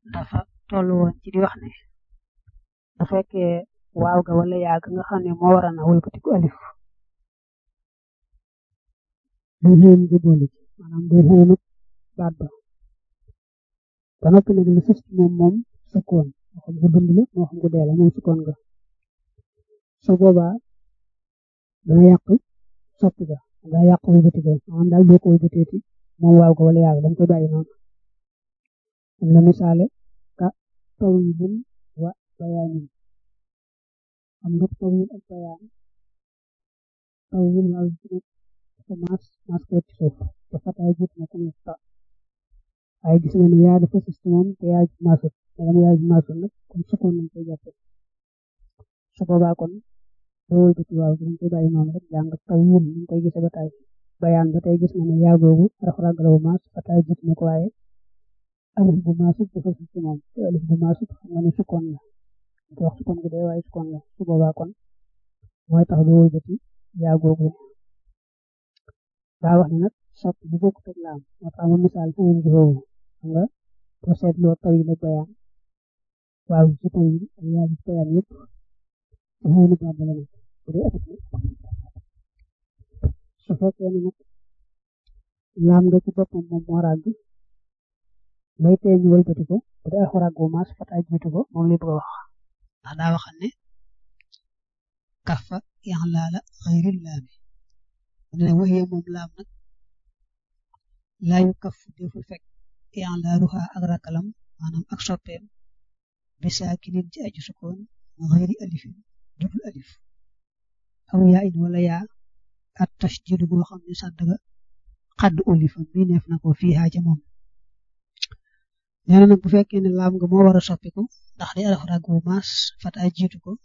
dafa toll woon ci di wax ne bu fekkee waaw ga wala yaa ga nga xam ne moo war a na wëlbatiku alif day xëy nga boole ci maanaam day xëy nag baat ba ba noppi nag li sës ci moom moom sukkoon moo xam ko dund la moo xam ko dee la moom sukkoon nga su boobaa dana yàq soppi ga dana yàq wëlbati ga maanaam daal boo ko wëlbateeti moom waaw ga wala yaa ga dañ koy bàyyi noonu am la misaale ka tawilin wa bayaanin am nga tawil ak bayaan tawil waaw ci ko maas maas ko ci suuf te fataay jiit na ko ta waaye gis nga ne yaa dafa système moom te yaa ji maasut te dama yaa ji maasut nag kon sukkoon nañ koy jàppe su boobaa kon doo wëlbati waaw gi dañ koy bàyyi noonu rek jàng tawil ñu koy gisee ba tey bayaan ba tey gis nga ne yaa googu raxuraag la bu maas fataay jiit na ko waaye alif bu maasut dafa système moom te alif bu maasut xam nga ne sukkoon la te wax sukkoon gu dee waaye sukkoon la su boobaa kon mooy tax doo wëlbati yaa googu daa wax ne nag sopp bu bokk teg laam moo tax ma misaal xëyin gi foofu xam nga boo seetloo taw yi nag bayaan waaw ci taw yi ak yaa ci bayaan yëpp ci xëyinu baat la nekk bu dee alif su fekkee ne nag laam nga ci boppam moom moo ràgg lay tee ñu wëlbati ko bu dee alxuraan gu maas fataay jiitu ko moom li bëgg a wax ndax daa waxal ne kafa yaxlaala xayril laami ne waxiye moom laam nag laayu kaf deful fekk yaxlaaluha ak rakalam maanaam ak soppeem bi saakinin ci aju sukkoon xayri alifin dudul alif aw yaa in wala yaa at tasjidu boo xam ne sàddaga xadd olifa mi neef na ko fii xaaja moom nee na nag bu fekkee ne laam nga moo war a soppiku ndax di alaf rag bu maas fataay jiitu ko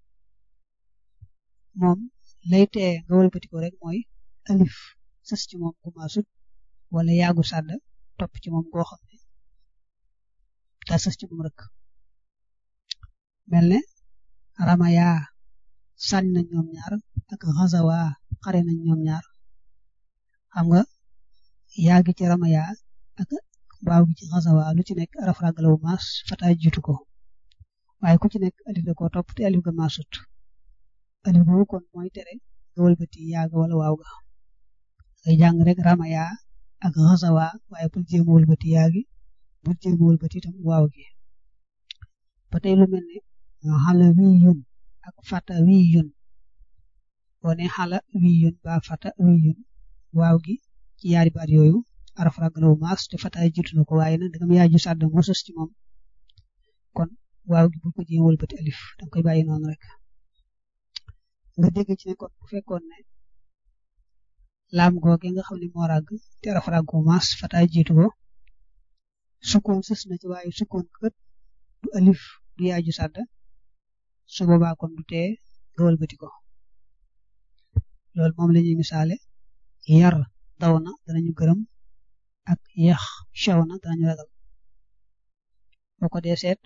moom lay tee nga wëlbati ko rek mooy alif sës ci moom gu maasut wala yaagu sàdd topp ci moom goo xam ne daa sës ci moom rek mel ne ramaya sànni nañ ñoom ñaar ak xasawa xare nañ ñoom ñaar xam nga yaa gi ci ramaya ak baaw gi ci xasawa lu ci nekk araf ràggala bu maas fataay jiitu ko waaye ku ci nekk alif da koo topp te alif ga maasut alif boobu kon mooy tere nga wëlbati yaaga wala waaw ga ngay jàng rek ramaya ak xasawa waaye bul jéem a wëlbati yaagi bul jéem a wëlbati itam waaw gi ba tey lu mel ne xala wii yun ak fata wii yun boo ne xala wii yun ba fata wii yun waaw gi ci yaari baat yooyu araf ràggala bu maas te fataay jiitu na ko waaye nag dangam yaaju sàdd moo sos ci moom kon waaw gi bul ko jéem a wëlbati alif danga koy bàyyi noonu rek nga dégg ci ne kon bu fekkoon ne laam googe nga xam ne moo ràgg te araf ràgg bu maas fataay jiitu ko sukkoon sës na ci waaye sukkoon kët du alif du yaaju sàdd su boobaa kon du tee nga wëlbati ko loolu moom la ñuy misaale yar daw na danañu gërëm ak yax caw na danañu ragal boo ko dee seet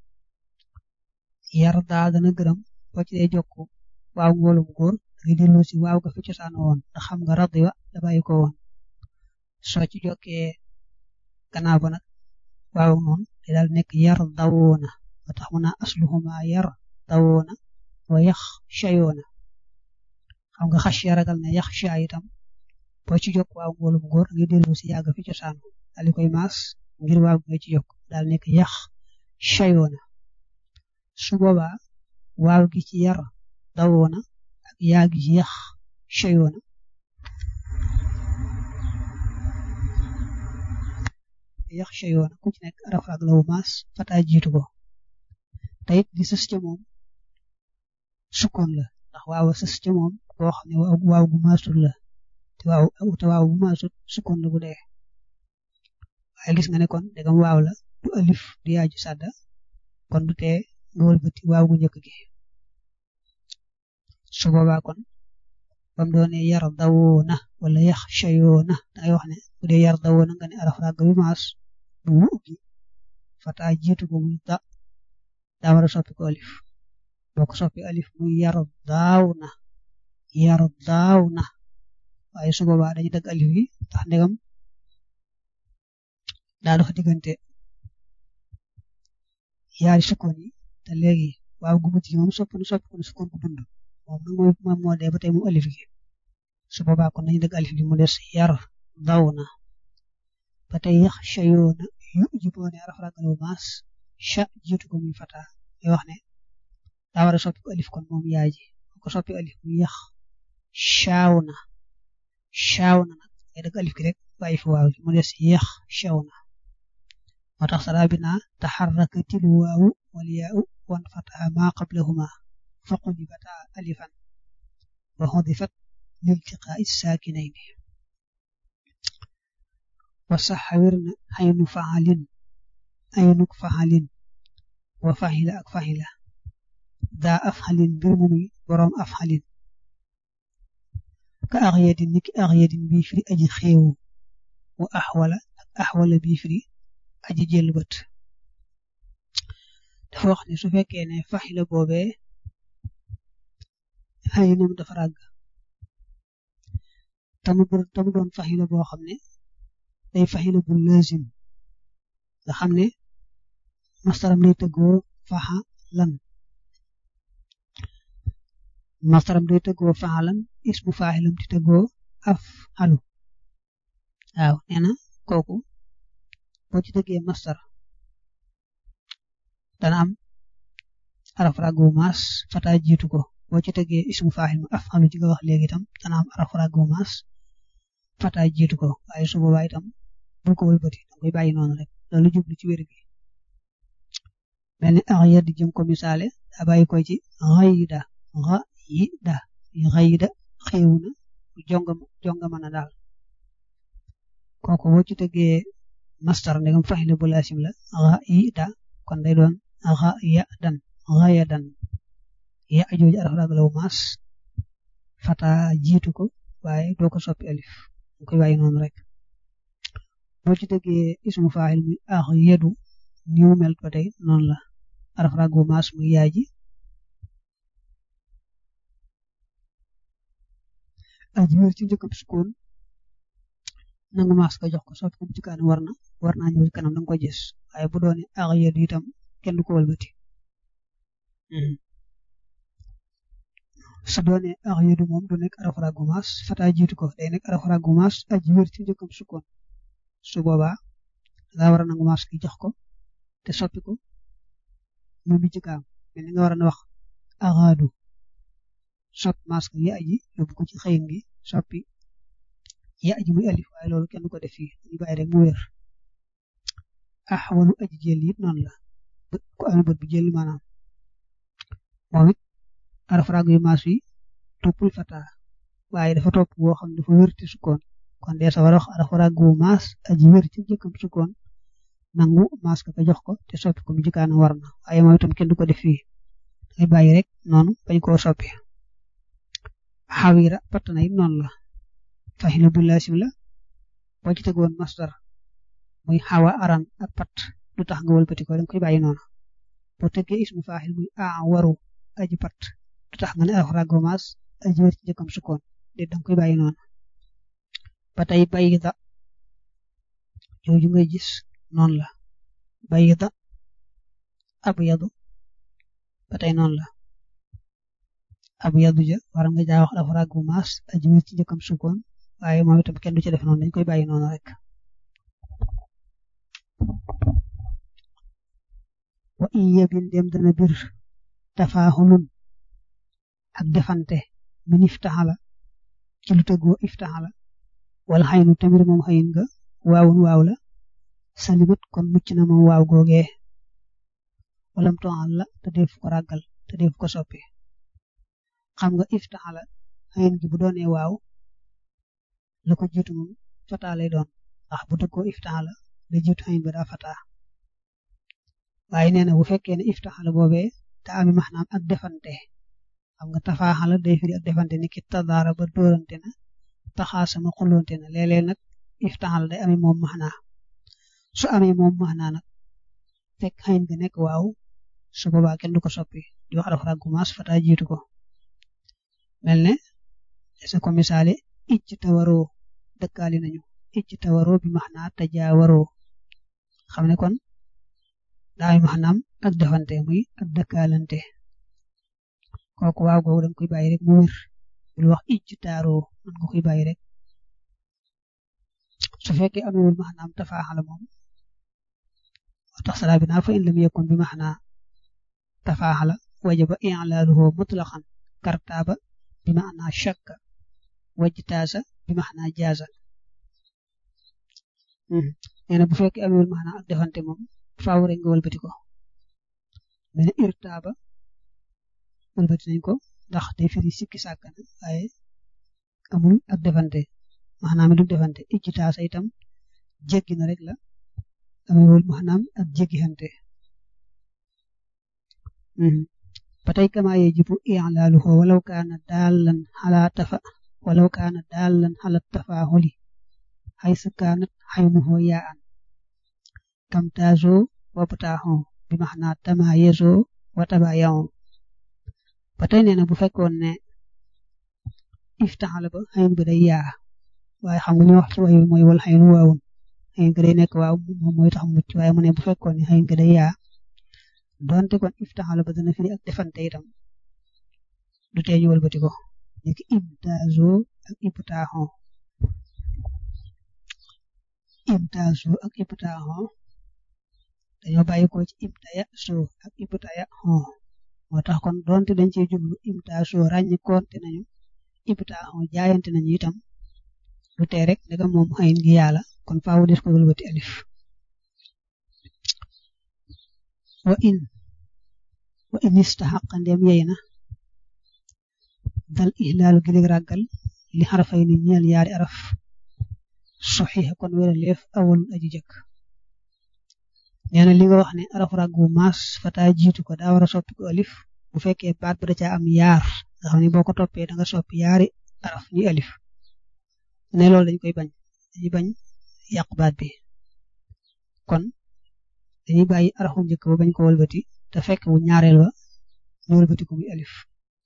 yar daa dana gërëm boo ci dee jokk waaw mboolum góor dangay dellu si waaw ga fi cosaan woon ndax xam nga radi wa da bàyyi ko woon soo ci jokkee gannaaw ba nag waaw noonu day daal nekk yar dawoona ba tax mu naa asluhuma yar dawoona wa yax cayoona xam nga xas ya ragal na yax ca itam boo ci jokk waaw mboolum góor dangay dellu si yàgg fi cosaan daal di koy maas ngir waaw nga ci jokk daal nekk yax cayoona su boobaa waaw gi ci yar dawoona ak yaa gi ci yax cayoona yax cayoona ku ci nekk araf ak la wu maas fataay jiitu ko te it di sës ca moom sukkoon la ndax waaw sës ca moom boo xam ne waaw gu maasul la te waaw te waaw bu maasut sukkoon la bu dee waaye gis nga ne kon dagam waaw la du alif du yaaju sàdda kon du tee nga wëlbati waaw gu njëkk gi su boobaa kon bam doone yar dawoona wala yax cayoona dangay wax ne bu dee yar dawoona nga ne araf ràgg bi maas bu mu ubbi fata jiitu ko muy da daa war a soppi ko alif boo ko soppi alif muy yar daaw na yar daaw na waaye su boobaa dañuy dagg alif gi tax ndegam daa dox diggante yaari sukkoon yi te léegi waaw gu mujj gi moom sopp na sopp na sukkoon gu dund moom nag mooy moom moo dee ba tey mu alif gi su boobaa kon nañu dëgg alif gi mu des yar daw na ba tey yax shayoona yu jiboone araf ragalu maas sha jiitu ko muy fata muy wax ne daa war a soppi ko alif kon moom yaay ji ko soppi alif muy yax shaaw na shaaw na nag ay dëgg alif gi rek bàyyi fi waaw gi mu des yax shaw na moo tax sara bi naa taxarrakatil waawu wal yaa'u wan fataha maa qablahuma faqulibata alifan wa xudifat liltiqaa'i saakinayni wa saxawirna aynu faxalin aynuk faxalin wa faxila ak faxila daa afxalin mbir mu muy boroom afxalin ka axyadin niki axyadin bii firi aji xeewu wa axwala ak axwala bii firi aji jël bët dafa wax ne su fekkee ne faxila boobee aynam dafa ràgg tamu tamu doon faxila boo xam ne day faxila bu lazim nga xam ne mastaram day tëggoo faxa lan mastaram day tëggoo faxa lan ismu faaxilam di tëggoo af xalu waaw nee na kooku boo ci tëggee mastar dana am araf ràggu maas fata jiitu ko boo ci tëggee ismu faaxil ma af xalu ci nga wax léegi itam dana am araf ràggu maas fata jiitu ko waaye su boobaa itam bul ko wëlbati da koy bàyyi noonu rek loolu jublu ci wér gi mel ni ax yedd jëm ko misaale daa bàyyi koy ci xayida xayida xayida xeewu na jongama jongama na daal kooku boo ci tëggee mastar ndegam faxile bu laasim la xayida kon day doon xaya dan xaya dan ya jooju araf raglaw maas fata jiitu ko waaye doo ko soppi alif nga koy bàyyi noonu rek boo ci tëggee ismu faaxil muy ax yedu niw mel ba tey noonu la araf ragu maas muy yaay ji aji wér ci njëkkam sukkoon nangu maas ko jox ko soppi ko ci kanam war na war naa ñëw ci kanam da nga ko gis waaye bu doone ax yedu itam kenn du ko wëlbati su doone ax yedu moom du nekk araf ragu maas fata jiitu ko day nekk araf ragu maas aji wér ci njëkkam sukkoon su boobaa daa war a nangu maas ki jox ko te soppi ko moom mi ci kaam mel ni nga war a wax axaadu soppi maas ko ya aji yóbbu ko ci xëyin gi soppi ya aji muy alif waaye loolu kenn du ko def fii ñu bàyyi rek mu wér axwalu aji jël it noonu la ku amee bët bu jël maanaam moom it araf rag yu maas yi toppul fata waaye dafa topp boo xam dafa wér ci sukkoon kon dee sa war a wax araf ràggu maas aji wér ci jëkkam sukkoon nangu maas ka ko jox ko te soppi ko mu jikaana war na waaye moom itam kenn du ko def fii dangay bàyyi rek noonu bañ koo soppi xawira patt na it noonu la faxila bu laasim la boo ci tegoon masdar muy xawa aran ak pat du tax nga wëlbati ko danga koy bàyyi noonu boo tegee ismu faaxil muy a waru aji pat du tax nga ne araf ràggu maas aji wér ci jëkkam sukkoon de danga koy bàyyi noonu ba tey bayida jooju ngay gis noonu la bayida abyadu ba tey noonu la abyadu ja war nga jaa wax dafa ràggu maas aji wér ci njëkkam sukkoon waaye moom itam kenn du ci def noonu dañ koy bàyyi noonu rek wa in yebin dem dana bir tafaaxulun ak defante min iftaxala ci lu tëggoo iftaxala wala xaynu tamit moom xayin nga waawun waaw la salimat kon mucc na moom waaw googee walam toxal la te def ko ràggal te def ko soppi xam nga iftaxala xayin gi bu doonee waaw la ko jiitu moom fataa lay doon ndax bu dëggoo iftaxala la jiitu xayin ba daa fataa waaye nee na bu fekkee ne iftaxala boobee te ami maxnaam ak defante xam nga tafaaxala day firi ak defante ni ki tadaara ba dóorante na taxaa sama xulonte na léeg-léeg nag iftaxal day amee moom maxnaa su amee moom maxnaa nag fekk xayin nga nekk waaw su boobaa kenn du ko soppi di wax araf ràggu maas fata jiitu ko mel ne sa ko misaale icc tawaroo dëkkaali nañu icc tawaroo bi maxnaa tajaawaroo xam ne kon daay maanaam ak defante muy ak dëkkaalante kooku waaw googu danga koy bàyyi rek mu wér bul wax icc taaroo man nga koy bàyyi rek su fekkee amewul maanaam tafaaxala moom moo tax salaa bi naa fa in lam yakun bi maanaa tafaaxala wajaba i'laaluhu mutlaqan kartaaba bi maanaa shakka wajtaasa bi maanaa jaaza nee na bu fekkee amewul maanaa ak defante moom faaw rek nga wëlbati ko mene irtaaba wëlbati nañ ko ndax day firi sikki sàkkana waaye amul ak defante maanaam du defante ijtaasa itam jéggi na rek la amewul maanaam ak jéggixante ba tey kama yajibu i'laaluhu walaw kaana daallan ala tafa walaw kaana daallan ala tafaahuli haysu kaanat xaynuhu yaa'an kam taazoo wa bataaxoo bi maanaa tamaayazoo wa tabaayawoo ba tey nee na bu fekkoon ne iftaxala ba xayn ba day yaa waaye xam nga ñu wax ci wayu mooy wal xaynu waawun xayn ga day nekk waaw moom mooy tax mucc waaye mu ne bu fekkoon ne xayn ga day yaa donte kon iftaxala ba dana firi ak defante itam du tee ñu wëlbati ko nekk imtaazoo ak ibtaaxoo imtaazoo ak ibtaaxoo dañoo bàyyi ko ci imtaya soo ak ibtaya xoo moo tax kon donte dañ cee jublu imtaazoo ràññi koonte nañu ibtaaxoo jaayante nañu itam du tee rek daga moom xayin gi yàlla kon faawu des ko wëlbati alif wa in wa in istaxaqa ndem yey na dal ihlaalu gi léeg ràggal li xarafay ni ñeel yaari araf soxixa kon wéraleef awal aji jëkk nee na li nga wax ne araf ràgg bu maas fata jiitu ko daa war a soppi ko alif bu fekkee baat ba da caa am yaar nga xam ne boo ko toppee da nga soppi yaari araf ñuy alif ne loolu dañ koy bañ dañuy bañ yàq baat bi kon dañuy bàyyi arafu njëkk ba bañ ko wëlbati te fekk bu ñaareel ba ñu wëlbati ko muy alif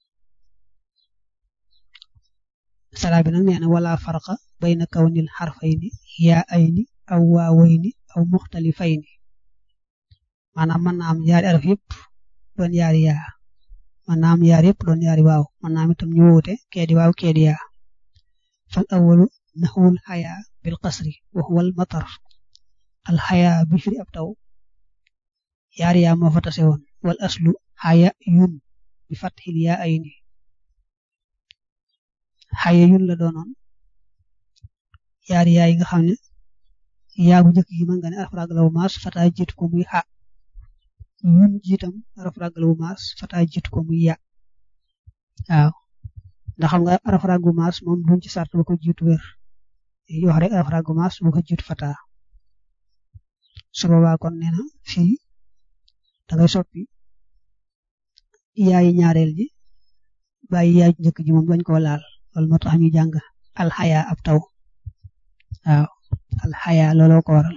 salaa bi nag nee na wala farqa bayna kawnil xarfayni yaa ayni aw waawayni aw muxtalifayni maanaam mën naa am yaari araf yëpp doon yaari yaa mën naa am yaari yëpp doon yaari waaw mën naa am itam ñu woote kee di waaw kee di yaa fal awalu naxwul xayaa bil qasri wa huwa al matar al xayaa bi firi ab taw yaari yaa moo fa tase woon wal aslu xaya yun bi fatxil yaa ayni xaya yun la doonoon yaari yaa yi nga xam ne yaa bu njëkk gi mën nga ne araf raglawu maas fata jiitu ko muy xa yun jiitam araf raglawu maas fata jiitu ko muy ya waaw ndax xam nga araf raggu maas moom duñ ci sart ba ko jiitu wér yi wax rek araf raggu maas bu ko jiitu fata su boobaa kon nee na fii da ngay soppi yaayi ñaareel ji bàyyi yaay njëkk ji moom bañ koo laal loolu moo tax ñu jàng alxaya ab taw waaw alxaya looloo ko waral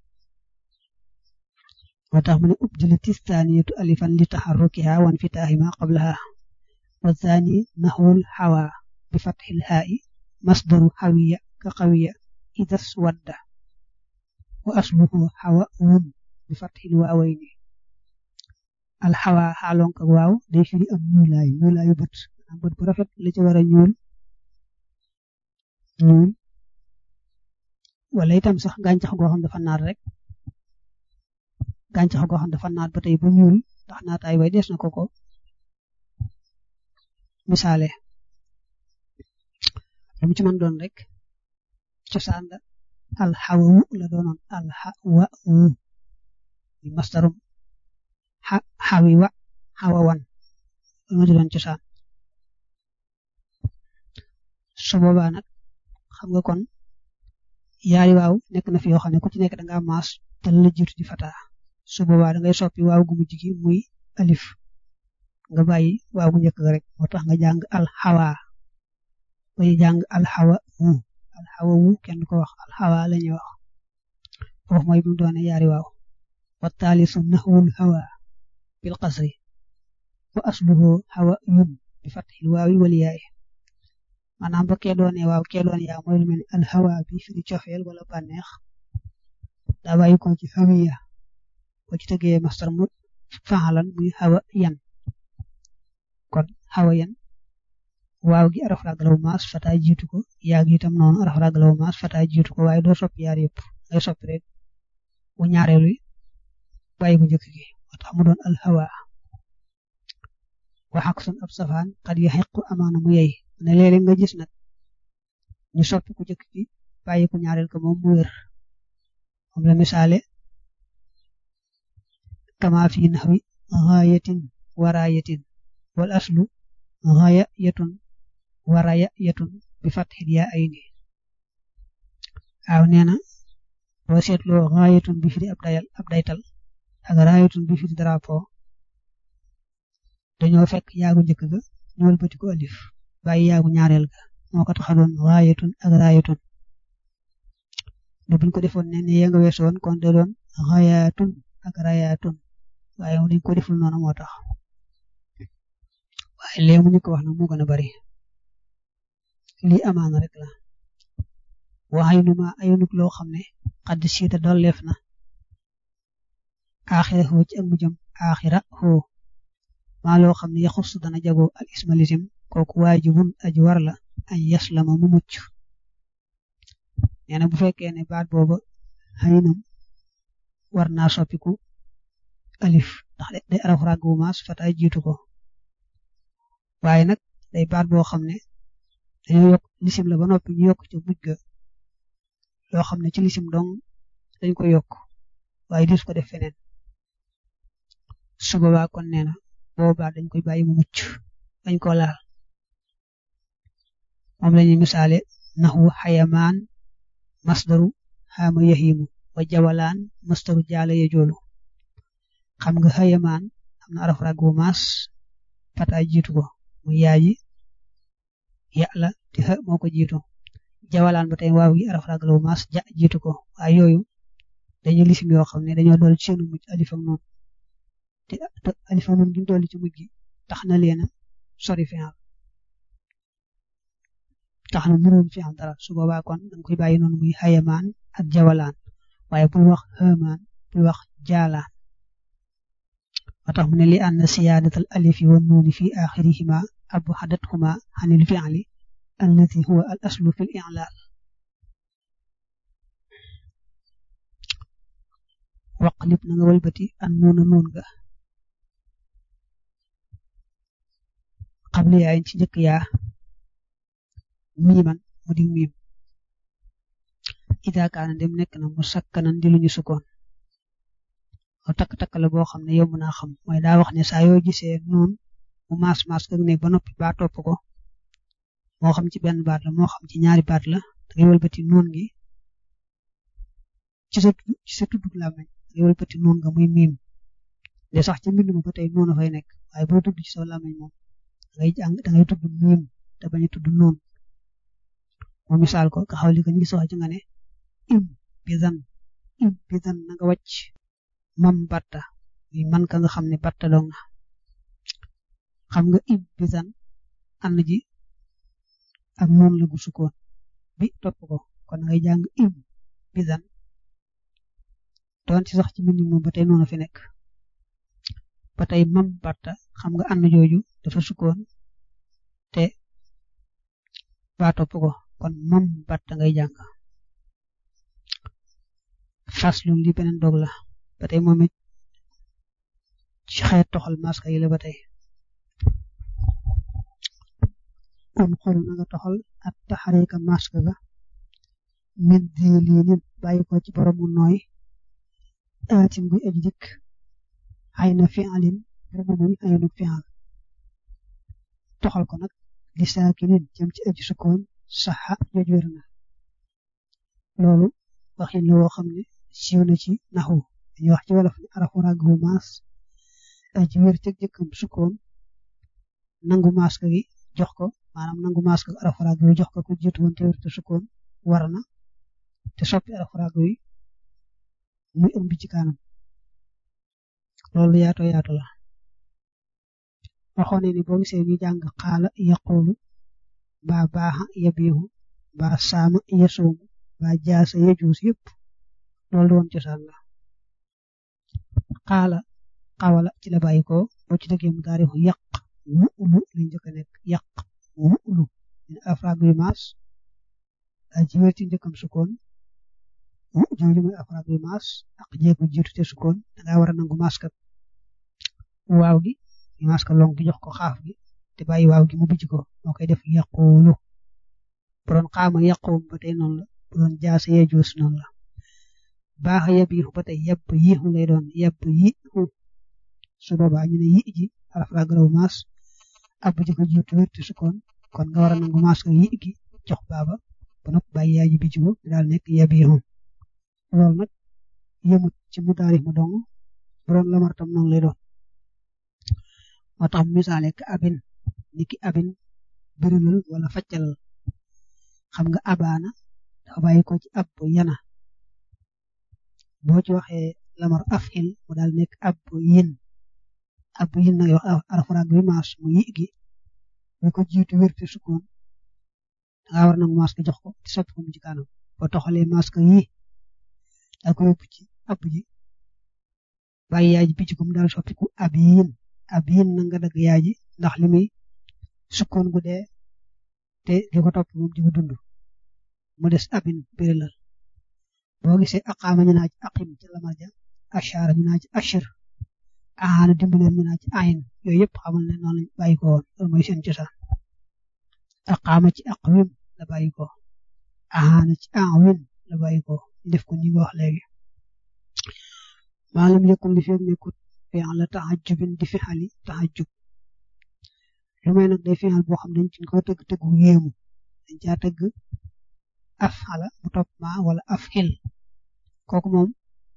moo tax mu ne ubdila tistaaniyatu alifan li taxarrukiha wan fitaahi ma qablaha wa thani naxwul xawa bi fatxil xaa'i masdaru xawiya ka xawiya idas wadda wa asluhu xawa wun bi fatxil waawayni alxawa xaalonk ak waaw day firi am ñuulaay ñuulaayu bët am bët bu rafet la ci war a ñuul ñuul wala itam sax gàncax goo xam dafa naat rek gàncax goo xam dafa naat ba tey bu ñuul ndax naataay way des na ko ko misaale lu mu ci mën doon rek cosaan la alxawawu la doonoon alxawawu di mastarum xa xawi wa xawawan lu ma ci doon cosaan su boobaa nag xam nga kon yaari waaw nekk na fi yoo xam ne ku ci nekk da nga maas te la jiitu di fata su boobaa da ngay soppi waaw gu mujj gi muy alif nga bàyyi waaw gu njëkk rek moo tax nga jàng alxawa bay jàng alxawa wu alxawa wu kenn ko wax alxawa la ñuy wax foofu mooy bi mu doone yaari waaw wa taalisu naxwul hawa bil qasri wa asluhu hawa yun bi fatxil waawi wal yaay maanaam ba kee doone waaw kee doone yaa mooy lu mel ni alxawa bi firi cofeel wala bànneex daa bàyyi ko ci hawiya boo ci tëggee mastar mu faalan muy xawa yan kon xawa yan waaw gi araf raglaw maas fata jiitu ko yaa gi itam noonu araf raglaw maas fata jiitu ko waaye doo soppi yaar yëpp ngay soppi rek bu ñaareelu bàyyi bu njëkk gi moo tax mu doon alhawa waxak sun ab safaan xat ya xequ amaana mu yey ne léeg-léeg nga gis nag ñu soppi ku njëkk gi bàyyi ko ñaareel ko moom mu wér moom la misaale kama fi naxwi gaayatin waraayatin wal aslu gaaya yetun waraya yetun bi fatxil yaa ay ni waaw nee na boo seetloo gaayatun bi firi ab dayal ab daytal ak raayatun bi firi drapeau dañoo fekk yaagu njëkk ga ñëwal bëti ko alif bàyyi yaagu ñaareel ga moo ko taxa doon gaayatun ak raayatun ne buñ ko defoon ne ne ya nga weesoon kon de doon gaayatun ak raayatun waaye dañ ko deful noonu moo tax waaye léegi mu ñu ko wax nag moo gën a bari lii amaana rek la waxay nu ma ayunuk loo xam ne xadd siita dolleef na aaxira xoo ci ak mu jëm aaxira xoo maa loo xam ne yaxus dana jagoo al ismalisim kooku waajibun aji war la añ yaslama mu mucc nee na bu fekkee ne baat booba xëynam war naa soppiku alif ndax day araf ràgg bu maas fataay jiitu ko waaye nag day baat boo xam ne dañoo yokk lisim la ba noppi ñu yokk ci mujj ga loo xam ne ci lisim dong dañ ko yokk waaye dis ko def feneen su boobaa kon nee na boobaa dañ koy bàyyi mu mucc dañ ko laal moom la ñuy misaale naxu xayamaan masdaru xaama yahimu wa jawalaan masdaru jaala ya joolu xam nga xayamaan am na araf ràgg bu maas fataay jiitu ko mu yaaji yàlla te xa moo ko jiitu jawalaan ba tey waaw gi araf ràgg bu maas ja jiitu ko waaye yooyu dañuy lisim yoo xam ne dañoo dool ci seenu mujj alif ak noonu te alif ak noonu gi dolli ci mujj gi tax na leen a sori fi'al tax na mënoon fi'al dara su boobaa kon danga koy bàyyi noonu muy xayamaan ak jawalaan waaye bul wax xamaan bul wax jaalaan moo tax mu ne li ànd siyaadatal alifi wa nuuni fi axirihima abxadathuma xanil fi'li allati huwa al aslu fi l i'laal waqlib na nga walbati an nuuna nuun ga xable yaayin ci njëkk yaa miiman mu di miim ida kaana dem nekk na mu sakkanan di lu ñu sukkoon o takk-takk la boo xam ne yomb naa xam mooy daa wax ne saa yoo gisee noon mu maas maas kag ne ba noppi ba topp ko moo xam ci benn baat la moo xam ci ñaari baat la dangay wëlbati noon gi ci sa ci sa tuddug làmmeñ dangay wëlbati noon nga muy miim de sax ci mbind ma ba tey noonu fay nekk waaye boo tudd ci sa làmmeñ moom dangay jàng dangay tudd miim te bañ a tudd noon moo misaal ko nga xaw li ko ñu sox ci nga ne im bidan im bidan na nga wàcc mam batta muy man ka nga xam ne batta dong na xam nga im bidan ànd ji ak noon la gu sukkoon bi topp ko kon ngay jàng im bidan doon ci sax ci mbind moom ba tey noonu fi nekk ba tey mam batta xam nga ànd jooju dafa sukkoon te ba topp ko kon mam batta ngay jàng faslum li beneen dog la ba tey moom it ci xeet toxal maska yi la ba tey un xol na nga toxal ak taxarika maska ga min di lii nit bàyyi ko ci borom mu nooy aatin buy aji dikk xay na fi'alin borom muy aynu fi'al toxal ko nag li saakinin jëm ci aji sukkoon saxa joj wér na loolu waxin la woo xam ne siiw na ci naxu dañuy wax ci wolof ne arafu ràgg bu maas aji wér cëg jëkkam sukkoon nangu maska gi jox ko maanaam nangu maska arafu ràgg wi jox ko ku jiitu woon te wér te sukkoon war na te soppi arafu ràgg wi muy ëmb ci kanam loolu yaato yaatu la waxoon ne ni boo gisee ñu jàng xaala yaqulu ba baaxa yabiixu ba saama yasuumu ba jaasa yajuus yëpp loolu doon cosaan la xaala xawala ci la bàyyi ko boo ci dëggee mu daari ko yàq mu ulu lañ njëkk a nekk yàq mu ulu min afraag yu maas daa ci wér ci njëkkam sukkoon mu jooju muy afraag yu maas ak jéego jiitu te sukkoon dangaa war a nangu maas kat waaw gi maas ka long gi jox ko xaaf gi te bàyyi waaw gi mu bijj ko moo koy def yàquulu bu doon xaama yàquum ba tey noonu la bu doon jaase yejuus noonu la baax yab yi ba tey yab yiixu lay doon yab yiixu su boobaa ñu ne yi ji araf la garaw maas ab ji ko jiitu wér te sukkoon kon nga war a nangu maas ko yi gi jox baaba ba nopp bàyyi yaay ji bijj ko daal nekk yab yiixu loolu nag yëmut ci mu taarif ma dong bu doon lamar tam noonu lay doon moo tax misaale ka abin niki abin birilal wala faccalal xam nga abaana dafa bàyyi ko ci ab yana boo ci waxee lamar afil mu daal nekk ab yin ab yin nag wax arafaraag bi maas mu yi gi ñu ko jiitu wérte sukkoon danga war nangu maas ko jox ko ci soppi ko mu ci kanam boo toxalee maas ko yi daa ko yóbbu ci ab ji bàyyi yaay ji bi ci ko mu daal soppiku ab yin ab yin na nga dagg yaay ji ndax li muy sukkoon gu dee te di ko topp moom di ko dund mu des abin birilal boo gisee aqaama ñu naa ci aqim ci lamar ja ashara ñu naa ci ashir ahaana dimbaleen ñu naa ci ayin yooyu yëpp xamal ne noonu lañ bàyyi ko woon loolu mooy seen cosaan aqaama ci aqwim la bàyyi ko ahaana ci awin la bàyyi ko ñu def ko ni nga wax léegi maalam yëkkul li feeg nekkut fi'al la taxajubin di fixali taxajub lu may nag day fixal boo xam dañ ci ko tëgg tëggu yéemu dañ caa tëgg af xala mu topp ma wala af xil kooku moom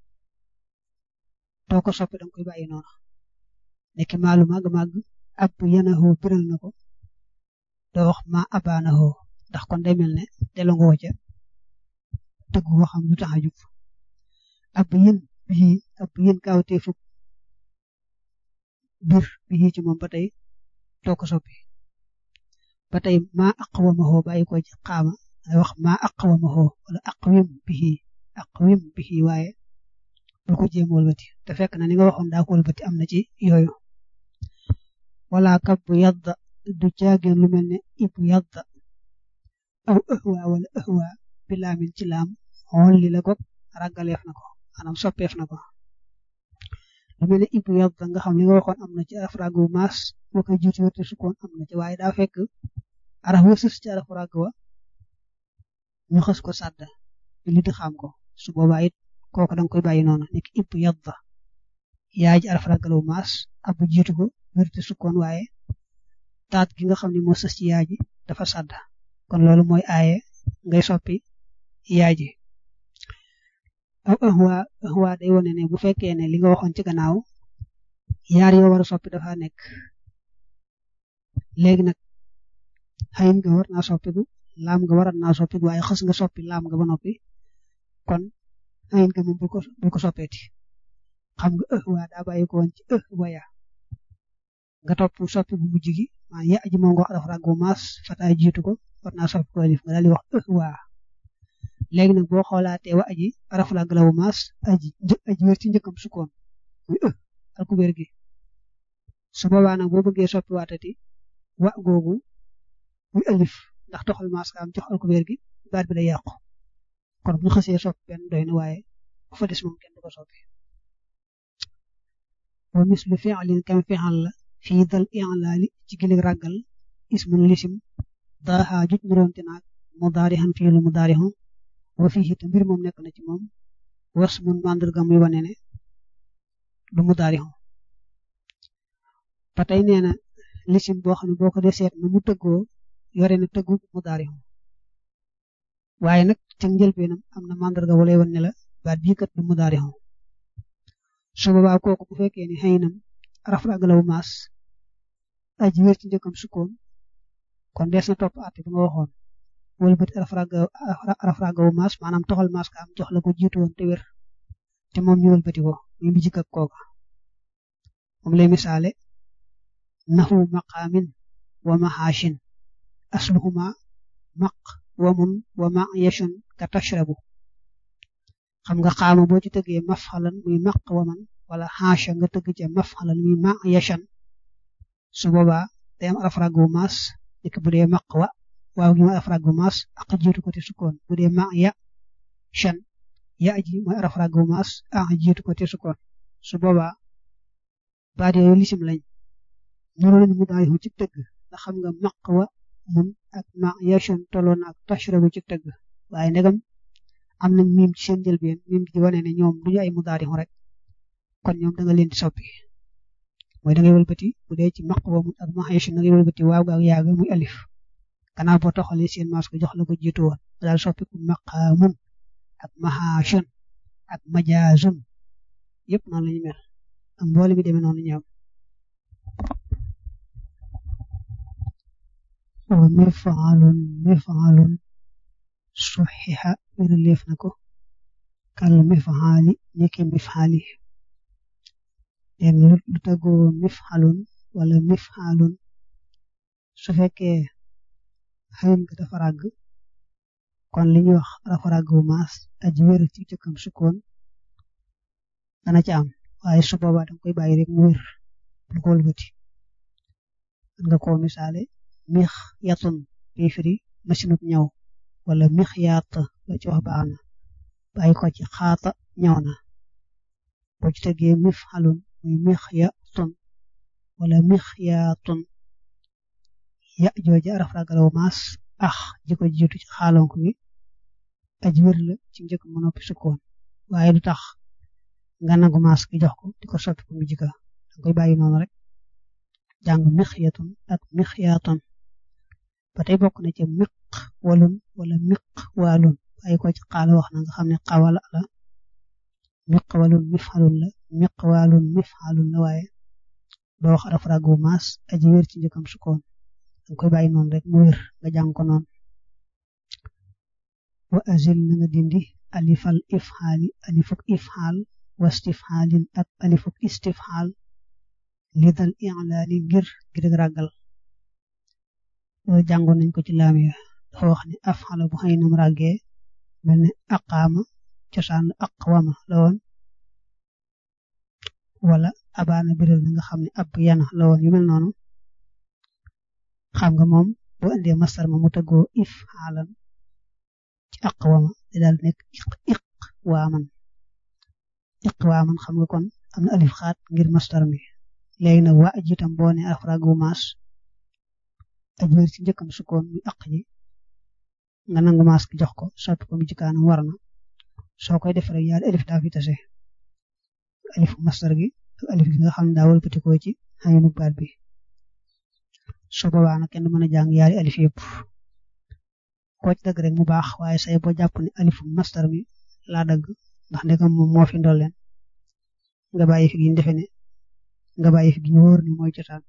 doo ko soppi danga koy bàyyi noonu nekk maalu màgg màgg ab yanahoo biral na ko doo wax ma abaanahoo ndax kon day mel ne delloo nga ca tëgg boo xam lu tax a jub ab yin bii ab yin kaawtee fukk bir bii ci moom ba tey doo ko soppi ba tey maa aqwamahoo bàyyi ko ci xaama ay wax maa aqwamahoo wala aqwim bihi aqwim bihi waaye bul ko jéem wëlbati te fekk na ni nga waxoon daa ko wëlbati am na ci yooyu wala kab bu yadda du caageen lu mel ne ibu yadda aw ëhwa wala ëhwa bi laamin ci laam xool li la gog ràggaleef na ko maanaam soppeef na ko lu mel ne ibu yadda nga xam li nga waxoon am na ci afragu maas boo koy jiitu wërte sukkoon am na ci waaye daa fekk araf wa sës ci arafu ràgg wa ñu xës ko sàdd li di xam ko su boobaa it kooku danga koy bàyyi noonu nekk ipp yadda yaay ji araf ràggalawu maas ab jiitu ko wérte sukkoon waaye taat gi nga xam ne moo sës ci yaay ji dafa sàdd kon loolu mooy aaye ngay soppi yaay ji aw ahwa ahwa day wone ne bu fekkee ne li nga waxoon ci gannaaw yaar yoo war a soppi dafa nekk léegi nag xayin nga war naa soppiku laam nga warat naa soppiku waaye xës nga soppi laam nga ba noppi kon xayin nga moom bul ko bul ko soppeeti xam nga ëh waa daa bàyyi ko woon ci ëh waya nga topp soppi bu mujj gi maa ya aji moo nga wax dafa ràggu maas fataay jiitu ko war naa soppi ko alif nga daal di wax ëh waa léegi nag boo xoolaatee wa aji araf la galawu maas aji aji wér ci njëkkam sukkoon muy ëh alkubeer gi su boobaa nag boo bëggee soppi waatati wa googu muy alif ndax toxal maas ka am jox alkubeer gi baat bi day yàqu kon bu ñu xasee soppi benn doy na waaye bu fa des moom kenn du ko soppi wa mislu fi'lin kam fi'al la fii dal i'laali ci gilig ràggal ismun lisim daaxa juj nuroonte naag mudaarixan fii lu mudaarixu wa fii te mbir moom nekk na ci moom was mun màndarga muy wane ne du mudaarixu ba tey nee na lisim boo xam ne boo ko dee seet na mu tëggoo yore na tëggu mudaarixu waaye nag ca njëlbeenam am na màndarga walay wan ne la baat bii kat du mudaarixu su boobaa kooku bu fekkee ne xëynam araf ragalawu maas aji wér ci njëkkam sukkoon kon dees na topp àtte bi nga waxoon wala bët araf ragawu maas maanaam toxal maas ka am jox la ko jiitu woon te wér te moom ñu wëlbati ko muy bi jikk ak kooka moom lay misaale naxu maqaamin wa maxaashin asluhuma maq wamun wa ma yashun ka tashrabu xam nga xaama boo ci tëggee mafxalan muy maq waman wala xaasha nga tëgg ca mafxalan mi ma yashan su boobaa day am araf ràggu maas nekk bu dee maq wa waaw gi mooy araf ràggu maas ak jiitu ko te sukkoon bu dee ma ya shan ya ji mooy araf ràggu maas ak jiitu ko te sukkoon su boobaa baat yooyu lisim lañ nuru lañu mu daal ci tëgg ndax xam nga maq wa mun ak ma yashan tolloon ak tashrabu ci tëgg waaye ndegam am nañ miim ci seen njëlbeen miim di wane ne ñoom duñu ay mudaari rek kon ñoom da nga leen di soppi mooy da ngay wëlbati bu dee ci maq wa mun ak ma yashan da ngay wëlbati waaw ga ak yaa ga muy alif gannaaw boo toxalee seen maas ko jox la ko jiitu woon daal soppi ku maqaamun ak mahashun ak majaazun yëpp noonu la ñu mel ak mboole mi demee noonu ñoom wa mifaalun mifaalun suxixa wéraleef na ko kal mifaali nekke mifaali den lu tagoo mifaalun wala mifaalun su fekkee xayin nga dafa ràgg kon li ñuy wax dafa ràgg bu maas aji wér ci jëkkam sukkoon dana ci am waaye su boobaa danga koy bàyyi rek mu wér bu ko wëlbati mën nga koo misaale mix yatun bi firi masinub ñaw wala mix yaat la ci wax baax na bàyyi ko ci xaata ñaw na boo ci tegee mif xalun muy mix yatun wala mix yaatun ya jooja araf ragalaw maas ax ji ko jiitu ci xaalonk bi aji wér la ci njëkk mu noppi sukkoon waaye du tax nga nangu maas gi jox ko di ko soppi ko mu jika danga koy bàyyi noonu rek jàng mixyatun ak mixyaatun ba tey bokk na ca miq walun wala miq waalun bàyyi ko ci xaala wax na nga xam ne xawala la miq walun mifxalun la miq waalun mifxalun la waaye doo wax araf ragu maas aji wér ci njëkkam sukkoon danga koy bàyyi noonu rek mu wér nga jàng ko noonu wa azil na nga dindi alifal ifxaali alifuk ifxaal wastifxaalin ak alifuk istifxaal li dal i'laani ngir ngir ragal loolu jàngoon nañ ko ci laam ya dafa wax ne afxala bu xëy nam ràggee mel ne aqaama cosaan aqwama la woon wala abaana biral na nga xam ne ab yana la woon yu mel noonu xam nga moom boo indee masar ma mu tëggoo if xaalan ci aqwama di daal nekk iq iq waaman iq waaman xam nga kon am na alif xaat ngir mastar mi léegi nag waa ji itam boo ne afragu maas aj wér ci njëkkam sukkoon muy aq ji nga nangu maas ki jox ko soppi ko mu jikaanam war na soo koy def rek yaari alif daa fi tase alifu mastar gi ak alif gi nga xam ne daa wëlbatikoo ci xayinu baat bi soo boobaa nag kenn mën a jàng yaari alif yëpp koo ci dagg rek mu baax waaye say boo jàpp ne alifu mastar mi laa dagg ndax ndegam moom moo fi ndolleen nga bàyyi fi gi defe ne nga bàyyi fi gi ñu wóor ni mooy cosaan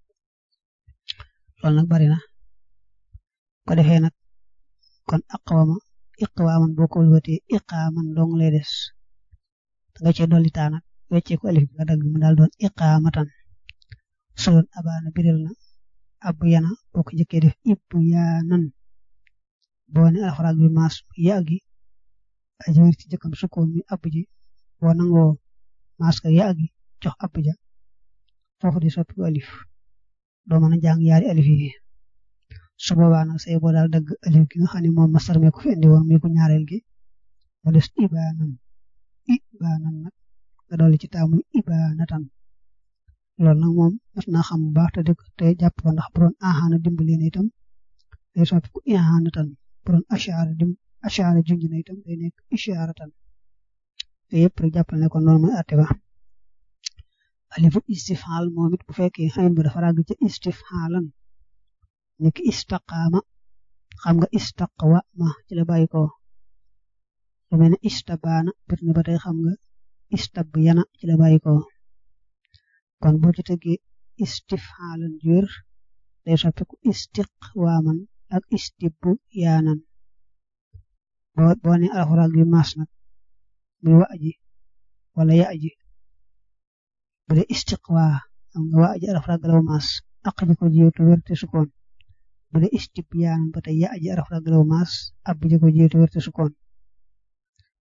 loolu nag bari na ko defee nag kon aqwama iqwaaman boo ko wëlbatee iqaaman dong lay des nga cee dolli taa nag weccee ko alif bi nga dagg mu daal doon iqaamatan su doon abaana biral na ab yana boo ko njëkkee def ibb yaanan boo ne alxaraag bi maas yaa gi aji wér ci jëkkam sukkoon mi ab ji boo nangoo maas ka yaa gi jox ab ja foofu di soppi ko alif doo mën a jàng yaari alif yi su boobaa nag say boo daal dagg alif gi nga xam ne moom masar mee ko fi indi woon mi ko ñaareel gi mu des ibaanan ibaanan nag nga dolli ci taamuy ibaanatan loolu nag moom mas naa xam bu baax te dëgg te jàpp ko ndax bu doon axaana dimbali na itam day soppi ko ihaanatan bu doon ashaara dim ashaara junj na itam day nekk ishaaratan te yëpp rek jàppal ne ko noonu mooy àtte ba alifu istifhaal moom it bu fekkee xayin bu dafa ràgg ca istifhaalan nekk istaqaama xam nga istaqwa ma ci la bàyyi ko lu mel ne istabaana bir ne ba tey xam nga istabyana ci la bàyyi ko kon boo ci tegee istifhaalan jur day soppiku istiqwaaman ak istibbu yaanan boo boo ne alxuraan bi maas nag muy wa aji wala ya aji bu dee istiqwaa xam nga wa aji alxuraan galaw maas aq ji ko jiitu werte sukkoon bu dee istib yaanan ba tey ya aji alxuraan galaw maas ab ji ko jiitu werte sukkoon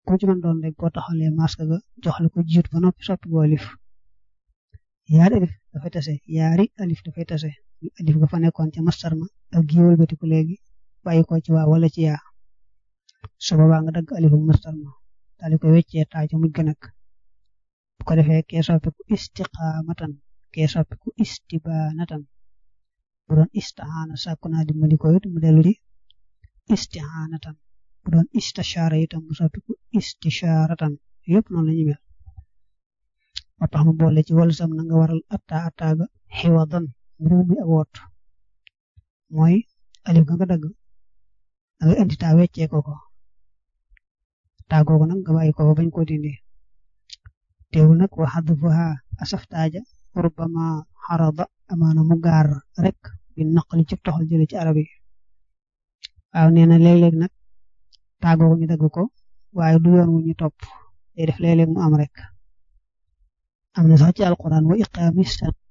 ku ci mën doon rek boo taxalee masque ga jox la ko jiit ba noppi soppi ko alif yaari alif dafay tase yaari alif dafay tase alif ga fa nekkoon ca mastar ma ak gi wëlbatiku léegi bàyyi ko ci waa wala ci yaa su boobaa nga dagg alifu mastar ma daal di ko weccee taa ca mujj ga nag bu ko defee kee soppiku istiqaamatan kee soppiku istibaanatan bu doon istihaana sàkku naa dimbali ko it mu dellu di istihaanatan bu doon istishaara itam mu soppiku istishaaratan yëpp noonu la ñu mel moo tax mu boole ci wàllu sam na nga waral atta attaaga xiwadan mbir mi ak woot mooy alif ga nga dagg da nga indi taa weccee ko ko taa googu nag nga bàyyi ko fa bañ koo dindi teewul nag wa xadfuha asaftaaja rubbama xarada amaana mu gaar rek bi naqali ci toxal jële ci arab yi waaw nee na léeg-léeg nag taa googu ñu dagg ko waaye du yoon wu ñu topp day def léeg-léeg mu am rek am na sax ci alquran wa iqaami